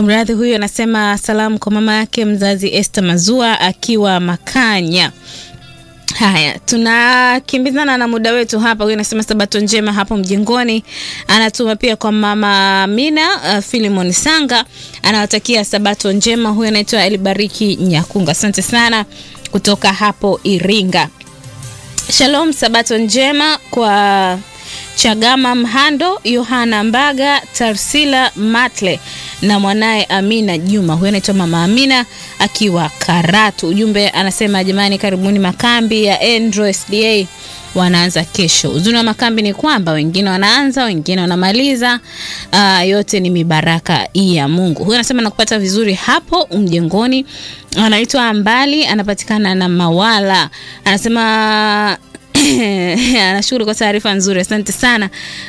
Mradhi huyu anasema salamu kwa mama yake mzazi Esther Mazua akiwa Makanya. Haya, tunakimbizana na muda wetu hapa. Huyu anasema sabato njema hapo mjengoni. Anatuma pia kwa mama Mina uh, Filimon Sanga anawatakia sabato njema. Huyu anaitwa Elibariki Nyakunga, asante sana kutoka hapo Iringa. Shalom, sabato njema kwa Chagama Mhando, Yohana Mbaga, Tarsila Matle na mwanaye Amina Juma. Huyo anaitwa mama Amina akiwa Karatu. Ujumbe anasema jamani, karibuni makambi ya Endro SDA wanaanza kesho. Uzuri wa makambi ni kwamba wengine wanaanza, wengine wanamaliza. Uh, yote ni mibaraka ya Mungu. Huyo anasema nakupata vizuri hapo mjengoni. Anaitwa Mbali, anapatikana na Mawala. Anasema anashukuru kwa taarifa nzuri, asante sana.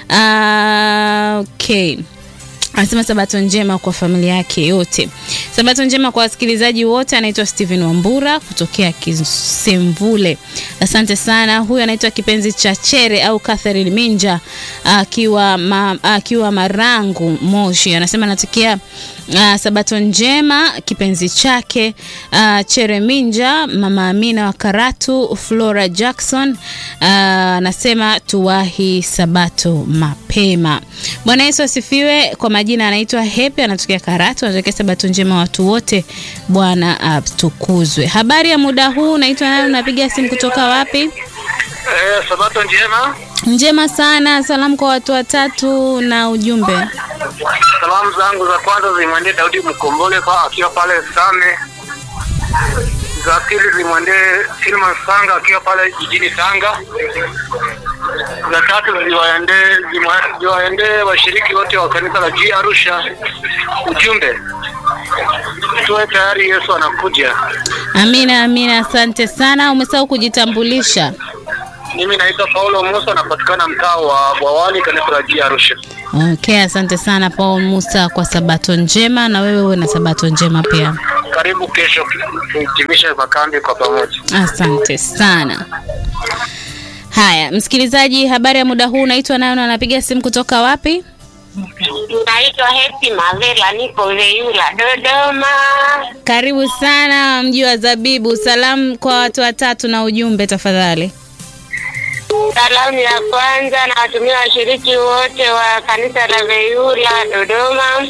Uh, okay. Anasema sabato njema kwa familia yake yote. Sabato njema kwa wasikilizaji wote. Anaitwa Steven Wambura kutokea Kisemvule, asante sana. Huyu anaitwa kipenzi cha Chere au Catherine Minja akiwa ma, akiwa Marangu Moshi, anasema anatakia uh, sabato njema kipenzi chake uh, Chere Minja, mama Amina wa Karatu, Flora Jackson anasema uh, tuwahi sabato mapema. Bwana Yesu asifiwe. Kwa majina anaitwa Hepe, anatokea Karatu, anatokea sabato njema watu wote, Bwana atukuzwe. Habari ya muda huu, unaitwa nani? Unapiga simu kutoka wapi? Eh, sabato njema. Njema sana. Salamu kwa watu watatu na ujumbe. Salamu zangu za kwanza zimwendee Daudi Mkombole kwa akiwa pale Same. Za pili zimwendee Silman Sanga akiwa pale jijini Tanga. Za tatu ziwaendee zimwa- ziwaendee washiriki wote wa kanisa la G Arusha. Ujumbe, tuwe tayari, Yesu anakuja. Amina, amina, asante sana. Umesahau kujitambulisha. Mimi naitwa Paulo Musa, napatikana mtaa wa Bwawani, kanisa la G Arusha. Okay, asante sana Paul Musa kwa sabato njema, na wewe uwe na sabato njema pia. Karibu kesho tuhitimishe makambi kwa pamoja. Asante sana. Haya, msikilizaji, habari ya muda huu, unaitwa nayo na anapiga simu kutoka wapi? Naitwa Hesi Mavela, niko Veyula, Dodoma. Karibu sana mji wa Zabibu. Salamu kwa watu watatu na ujumbe tafadhali. Salamu ya kwanza nawatumia washiriki wote wa kanisa la Veyula Dodoma.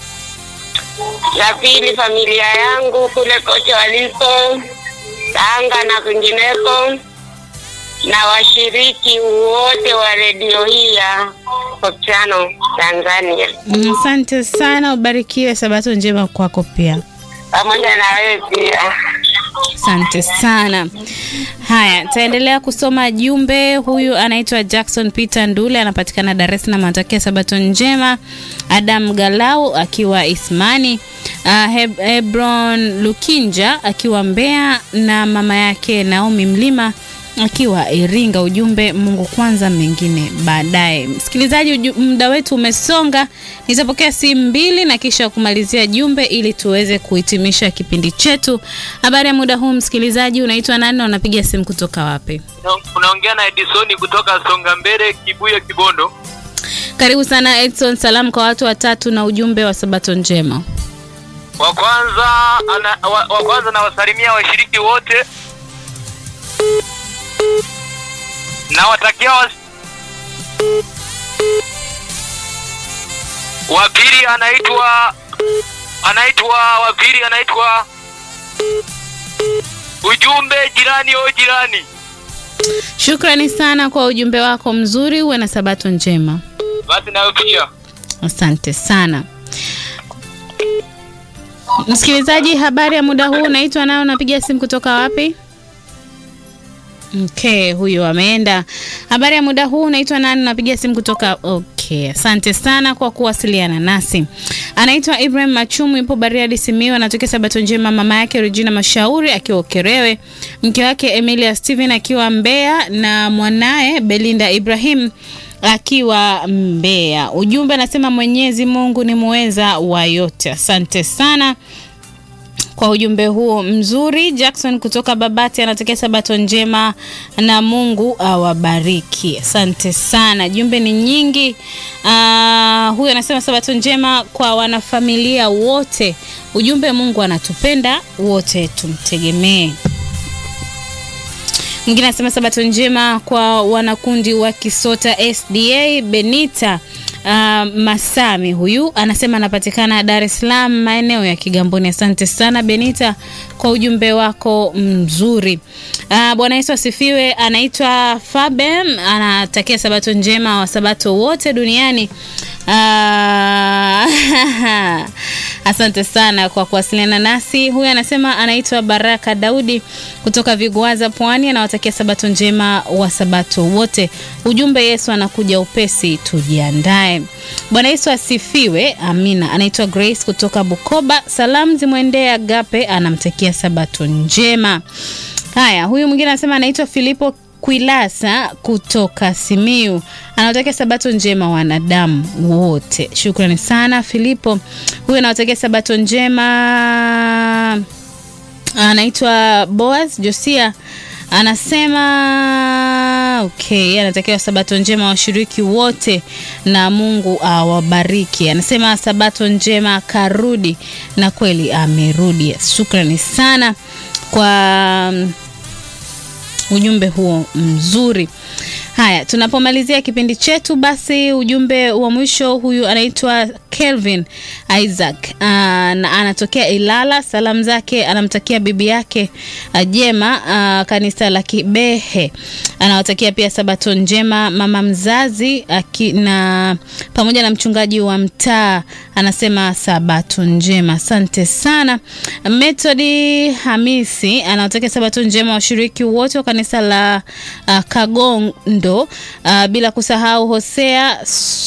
La pili familia yangu kule kote waliko Tanga na kwingineko, na washiriki wote wa redio hii ya Kopchano Tanzania, Mm, Asante sana, ubarikiwe. Sabato njema kwako pia. pamoja na wewe pia. Asante sana. Haya, taendelea kusoma jumbe. Huyu anaitwa Jackson Peter Ndule, anapatikana Dar es Salaam, anatakia sabato njema. Adam Galau akiwa Ismani, uh, Heb Hebron Lukinja akiwa Mbeya na mama yake Naomi Mlima akiwa Iringa. Ujumbe, Mungu kwanza, mengine baadaye. Msikilizaji, uju- muda wetu umesonga. Nitapokea simu mbili na kisha kumalizia jumbe ili tuweze kuhitimisha kipindi chetu. Habari ya muda huu, msikilizaji, unaitwa nani na unapiga simu kutoka wapi? Unaongea na Edisoni kutoka Songa Mbele, Kibuye, Kibondo. Karibu sana Edson. Salamu kwa watu watatu na ujumbe wa sabato njema. Wa kwanza ana, wa, wa kwanza nawasalimia washiriki wote, nawatakia was... wa pili anaitwa anaitwa wa pili anaitwa ujumbe jirani o jirani. Shukrani sana kwa ujumbe wako mzuri, uwe na sabato njema. Basi nayo pia Asante sana msikilizaji. Habari ya muda huu, unaitwa nayo, unapiga simu kutoka wapi? Okay, huyo ameenda. Habari ya muda huu, unaitwa nani? Unapiga simu kutoka okay. Asante sana kwa kuwasiliana nasi. Anaitwa Ibrahim Machumu, yupo Bariadi Simiyu, anatokea Sabato Njema. Mama yake Regina Mashauri akiwa Ukerewe, mke wake Emilia Steven akiwa Mbeya na mwanaye Belinda Ibrahim akiwa Mbeya. Ujumbe anasema Mwenyezi Mungu ni muweza wa yote. Asante sana kwa ujumbe huo mzuri. Jackson kutoka Babati anatakia sabato njema na Mungu awabariki. Asante sana, jumbe ni nyingi. Uh, huyu anasema sabato njema kwa wanafamilia wote. Ujumbe, Mungu anatupenda wote, tumtegemee. Mwingine anasema sabato njema kwa wanakundi wa Kisota SDA Benita Uh, Masami huyu anasema anapatikana Dar es Salaam maeneo ya Kigamboni. Asante sana Benita kwa ujumbe wako mzuri. Uh, Bwana Yesu asifiwe. Anaitwa Faben, anatakia sabato njema wa sabato wote duniani. Uh, asante sana kwa kuwasiliana nasi. Huyu anasema anaitwa Baraka Daudi kutoka Vigwaza Pwani, anawatakia sabato njema wa sabato wote. Ujumbe, Yesu anakuja upesi, tujiandae. Bwana Yesu asifiwe. Amina. Anaitwa Grace kutoka Bukoba, salamu zimwendee Agape, anamtakia sabato njema. Haya, huyu mwingine anasema anaitwa Filipo Kwilasa kutoka Simiu anawatakia sabato njema wanadamu wote. Shukrani sana Filipo. Huyu anawatakia sabato njema, anaitwa Boaz Josia anasema okay, anatakiwa sabato njema washiriki wote na Mungu awabariki. Anasema sabato njema karudi, na kweli amerudi. Shukrani sana kwa ujumbe huo mzuri. Haya, tunapomalizia kipindi chetu, basi ujumbe wa mwisho, huyu anaitwa Kelvin Isaac uh, na anatokea Ilala. Salamu zake anamtakia bibi yake uh, Jema uh, kanisa la Kibehe. Anawatakia pia sabato njema mama mzazi aki, na pamoja na mchungaji wa mtaa, anasema sabato njema. Asante sana. Methodi Hamisi anawatakia sabato njema washiriki wote wa kanisa la uh, Kagondo uh, bila kusahau Hosea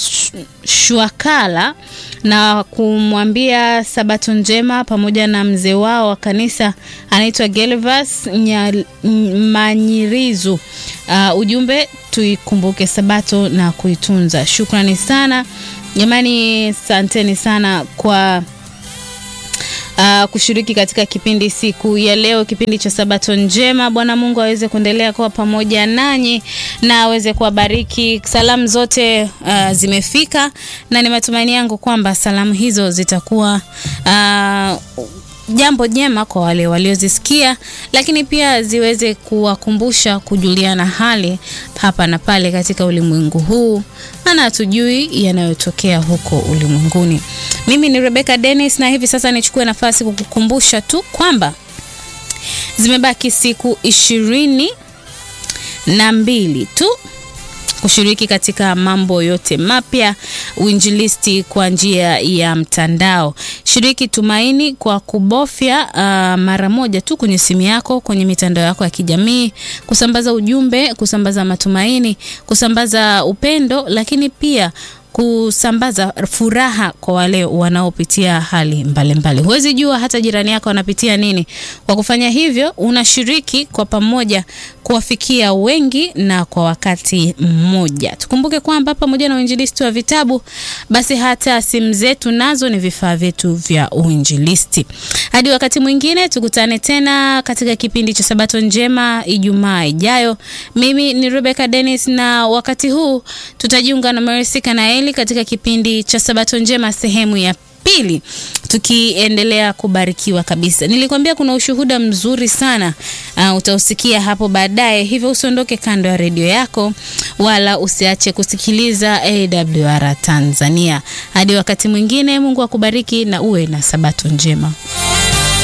Shwakala na kumwambia sabato njema pamoja na mzee wao wa kanisa anaitwa Gelvas Manyirizu. Uh, ujumbe tuikumbuke sabato na kuitunza. Shukrani sana jamani, asanteni sana kwa Uh, kushiriki katika kipindi siku ya leo, kipindi cha sabato njema. Bwana Mungu aweze kuendelea kuwa pamoja nanyi na aweze kuwabariki. Salamu zote uh, zimefika na ni matumaini yangu kwamba salamu hizo zitakuwa uh, jambo jema kwa wale waliozisikia, lakini pia ziweze kuwakumbusha kujuliana hali hapa na pale katika ulimwengu huu, maana hatujui yanayotokea huko ulimwenguni. Mimi ni Rebecca Dennis, na hivi sasa nichukue nafasi kukukumbusha tu kwamba zimebaki siku ishirini na mbili tu kushiriki katika mambo yote mapya uinjilisti kwa njia ya mtandao. Shiriki Tumaini kwa kubofya uh, mara moja tu kwenye simu yako kwenye mitandao yako ya kijamii, kusambaza ujumbe, kusambaza matumaini, kusambaza upendo, lakini pia kusambaza furaha kwa wale wanaopitia hali mbalimbali. Huwezi jua hata jirani yako anapitia nini. Kwa kufanya hivyo, unashiriki kwa pamoja kuwafikia wengi na kwa wakati mmoja. Tukumbuke kwamba pamoja na uinjilisti wa vitabu, basi hata simu zetu nazo ni vifaa vyetu vya uinjilisti. Hadi wakati mwingine, tukutane tena katika kipindi cha Sabato Njema Ijumaa ijayo. Mimi ni Rebecca Dennis, na wakati huu tutajiunga na Mercy Kanaeli katika kipindi cha Sabato Njema sehemu ya pili tukiendelea kubarikiwa kabisa. Nilikwambia kuna ushuhuda mzuri sana uh, utausikia hapo baadaye, hivyo usiondoke kando ya redio yako wala usiache kusikiliza AWR Tanzania. Hadi wakati mwingine, Mungu akubariki na uwe na sabato njema.